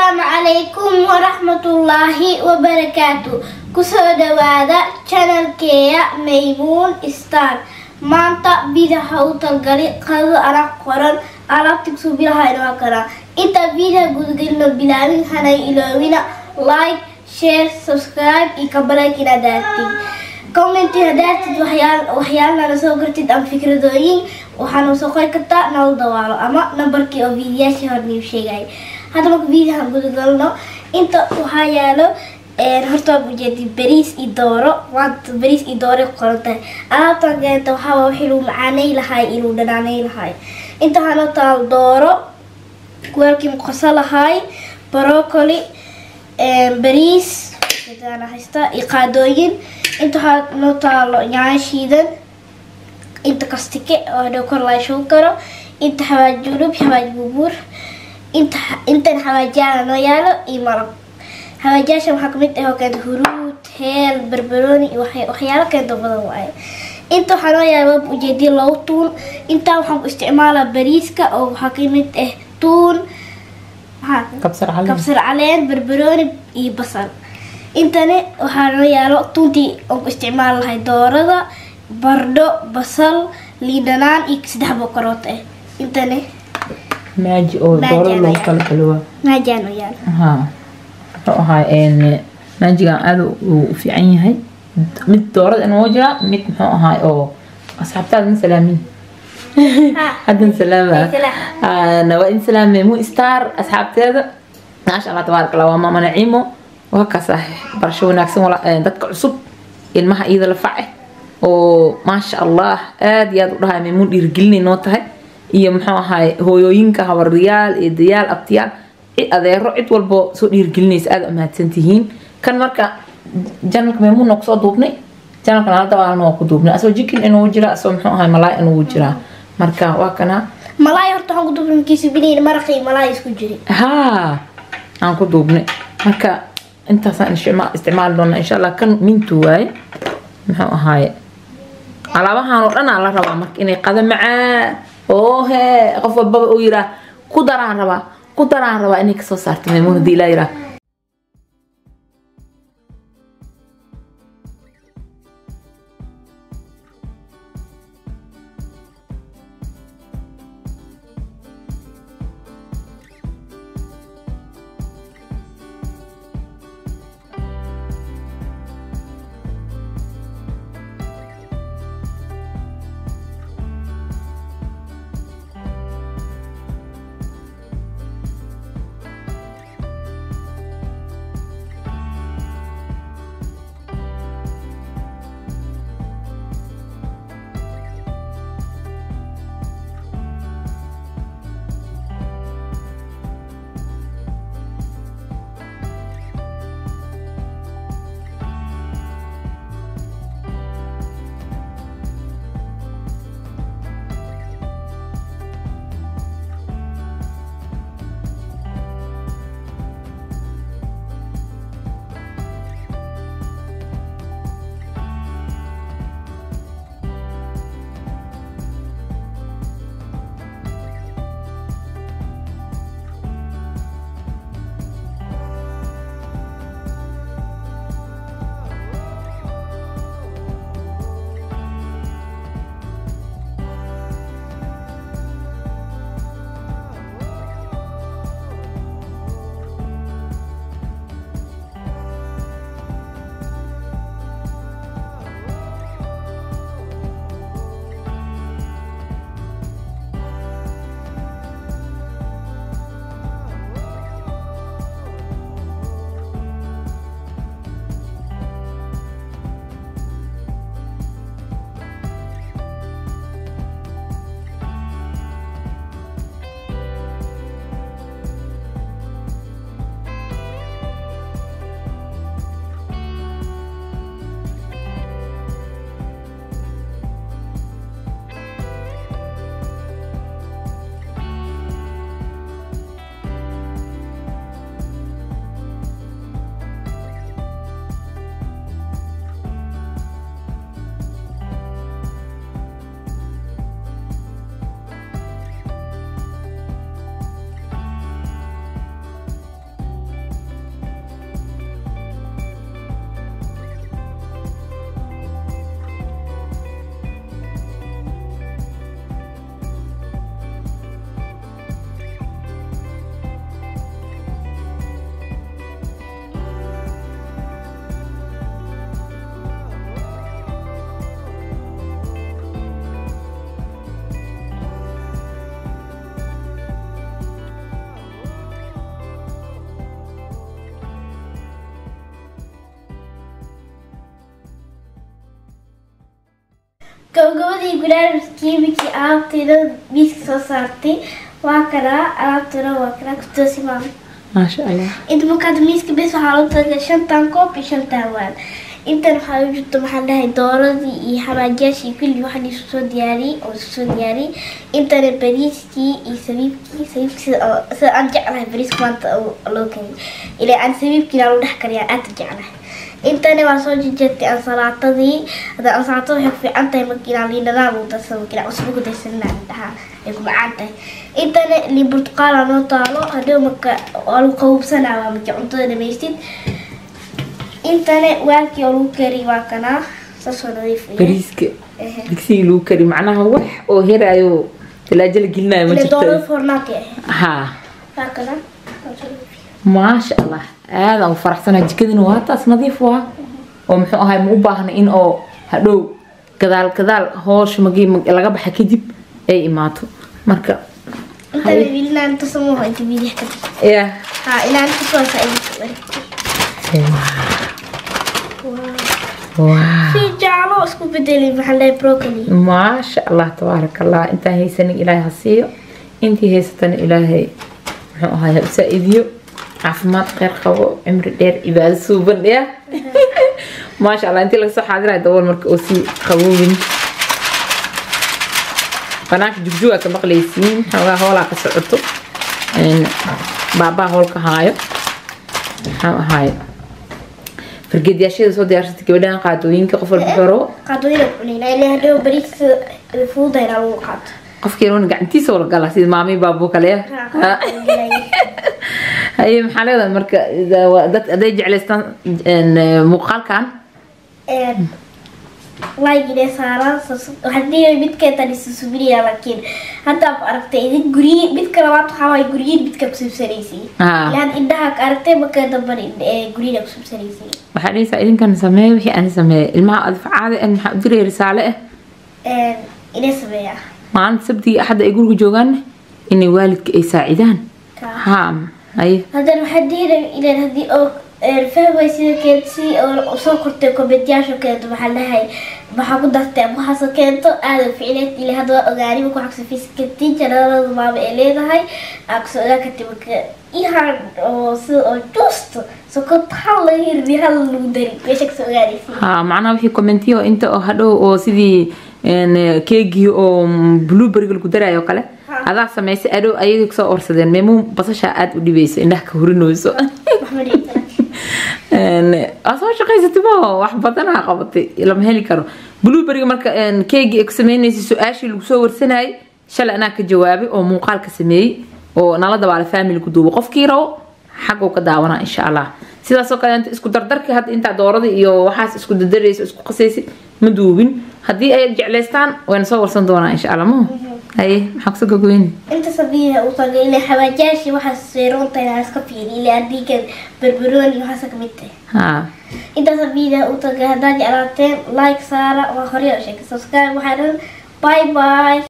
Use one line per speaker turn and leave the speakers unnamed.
asalaamu calaykum waraxmatullaahi wabarakaatu kusoo dhawaada janalkeeya maymuun star maanta bidaha u talgali qadada anaa qoran alaabta kusoo bilaha inoo karaa intaa bidaha gudagelino bilaabin hanay iloowina like share subscribe iyo kabaleyk inaad daartid commenti hadaartid waxyaalana soo gartid ama fikradooyin waxaana soo qori kartaa nala dawaalo ama nambarkii oo viidiyaashii hor niu sheegay hadda marka viidiyahan gudagalno inta waxaa yaalo horta waa ujeedi bariis iyo dooro maanta bariis iyo dooro qoran tahay alaabtan keenta waxaa wixii lagu macaanay lahay iyo lagu dhanaanay lahay inta waxaa noo taal dooro weelkii muqaso lahay brocoli bariis haysta iyo qaadooyin inta waxaa noo taalo yaanyo shiidan inta kastike oo hadhow kor laa shugu karo inta xawaaj julub xawaaj bubuur inta intan xawaajaana noo yaalo iyo malab xawaajaasha waxaa kamid ah oo keenta huruud heel barbarooni iyo waxyaalo keenta badan waaye inta waxaa noo yaala wab ujeediya labo tuun intaa waxaan ku isticmaalaa bariiska oo waxaa kamid ah tuun
kabsar caleen
kabsar caleen barbarooni iyo basal intani waxaa noo yaalo tuuntii aan ku isticmaali lahay doorada bardho basal liindhanaan iyo saddex boqorood ah intani
maaji oo
Maaji
dooro
ayaa
loogu kala kaliwa
maajaa noo yaalo
ha wuxuu ahaa maajigan aad uu u fiican yahay mid doorada inoo jira mid muxuu ahaa oo asxaabtaada ma salaamin haddan salaama
Salaam.
waa in salaamay mu star asxaabteeda maasha allah tabaarak allah waa maama naciimo waa kaas ah barasho wanaagsan wala- eh, dadka cusub ilmaha iyada la face oo maasha allah aad iyo aad u dhahay maymuun dhiirigelinay noo tahay iyo muxuu ahaay hooyooyinka habaryaal iyo dayaal abtiyaal cid adeero cid walbo soo dhiirigelinaysa aad umahadsan tihiin kan marka janalka maymuun noo kusoo duubnay janalkan hal dabaalna waa ku duubnay asoo jikin inuu jira asoo muxuu ahaay malaay inuu jiraa marka waa kana
malaay horta waxaan ku dubrinkiisa biliin maraqii malaay isku jiri
haa aan ku duubnay marka intaasaan isticma- isticmaali doonaa insha allah kan mintu waaye muxuu ahaaye alaabahan oo dhan aa la rabaa marka inay qada macaan oo hee qof walbaba uu yiraa ku daraan rabaa ku daraan rabaa inay kasoo saarto maymuun hadii ilaa yiraa
gabagabadii gudaarmiskii mikii alaabtayda miiska soo saartay waa kanaa alaabtuna waa kanaa kutoosi maama
maasha allah
inta markaad miiska bes waxaa loo talagalay shantan koob iyo shantan waan intan waxaa u jirta maxaan dhahay dooradii iyo xamaajiyaashii kulli waxaan isku soo diyaariyey oo isku soo diyaariyey intana bariiskii iyo sabiibkii sabiibkii sida oo- sida aan jeclahay bariiska maanta oo loo kariyay ilaa aan sabiibkiina lagu dhex kariyaa aad u jeclahay intana waa soo jejeertay ansalaatadii hadda ansalaatada waxay ku fiican tahay markii inaan liinadaan lagu darsado markii inaan cusbo ku darsanina dhahaa ay ku macaan tahay intana liin burtuqaala noo taalo hadhow marka waa lagu qabobsanaa waa markii cuntada dhamaystid intana waakii oo lagu kari waa kanaa saasoo nadiif u yahay.
bariiska
Ehe.
digsigii lagu kari macnaha wax oo herayo talaajo la gelinayo ma
Ile doorada
jirto
foornaati ahayd
haa
waa kanaa saasoo nadiif.
maasha allah aadaan u faraxsanahay jikadina waa taas nadiif waa oo muxuu ahay ma u baahna in oo hadhow gadaal gadaal hoosha magi mag- laga baxa kadib ay imaato marka
intana wiilinaan inta samuuho inta biidix ka dhig
ya
ها إلى أن تتوسع إليك
wow
في جعله اسكو بدلي محل بروكلي
maasha allah tabaaraka allah intaan haysanin ilaahay ha siiyo intii haysatana ilaahay muxuu ahay ha u saa-idiyo caafimaad kheyr qabo cimri dheer cibaado suuban ya maasha allah intii laga soo xaadirayo dabool marka oo sii qaboobin banaanka jugjuga ka maqlaysiin xoogaa hoolaa ka socoto Een, baabaa hoolka haayo maxaa ahaayo fargeedyaashada soo diyaarsatay gabadhan qaadooyinka qof walba xoro
قادوين بنينا اللي هدو بريك الفوضى هنا الوقت
qofkii roona gacantiisa wala gala sida maamii baabuu kale haye maxaa leedahay marka ida- waa dad hadday jeclaystaan een, muuqaalkan
لايك إلى سارة وحدي بيتك تاني سوبريا لكن حتى أركتي إذا جري بيتك لما تحاول جري بيتك بسيب سريسي
آه.
لأن إنها أركتي بك دبر جري لك بسيب سريسي
waxaa dhehaysaa idinkan sameeye wixii aan sameeye ilmaha adfacaada ah maxaa u diraya risaale ah
إلى سبيا
maalinta sabtiga axadda ay guriga joogaan inay waalidka ay saacidaan haa haye
هذا الحدي إلى هذه أو فهو سيدا كنتي أو soo kortay kombetiyaasha keento maxaa dhahay maxaa ku dartay ama waxaasoo keento aada ficneed ilaa hadda waa ogaani marka waxaa kusoo fiiskatiin janaalada maama ay leedahay aa kusoo ogaa kartay marka ihan oo sida oo juusto sokorta hal laga hirbi hal lagu dari meesha kasoo ogaanaysa
haa macnaha wixii commentiyo inta oo hadhow oo sidii een, keegii oo blueberryga lagu daraayo oo kale
Ha.
adaa samaysay adhow ayagii kusoo orsadeen meemuu basashaa aada u dhibayso indhaha ka hurinayso
maxmed iibsana
Een, aa soo shaqaysatay ma wax badanaa qabatay lama heli karo blueberryga marka een, keegii ay ku sameynaysay su-aashii lagu soo warsanayay shalay anaa ka jawaabay oo muuqaal ka sameeyey oo nala dabaala family ku duubo qofkii rabo xaguu ka daawanaa insha allah sidaasoo kale inta isku dardarkii hadda intaa doorada iyo waxaas isku dadaraysa isku qasaysid ma duubin haddii ay jeclaystaan wayna soo warsan doonaa insha allah ma haye maxaa kusoo gogoyni
inta sabiiha u tagay ilaa xawaajaashii waxaas seeroonta inaa iska fiiri ilaa adiga barbarooni waxaasa kamid tahay
haa
intaas video u tagay haddaad jeclaateen like saara waa hore oo sheegay subscribe waxaa dhan bye bye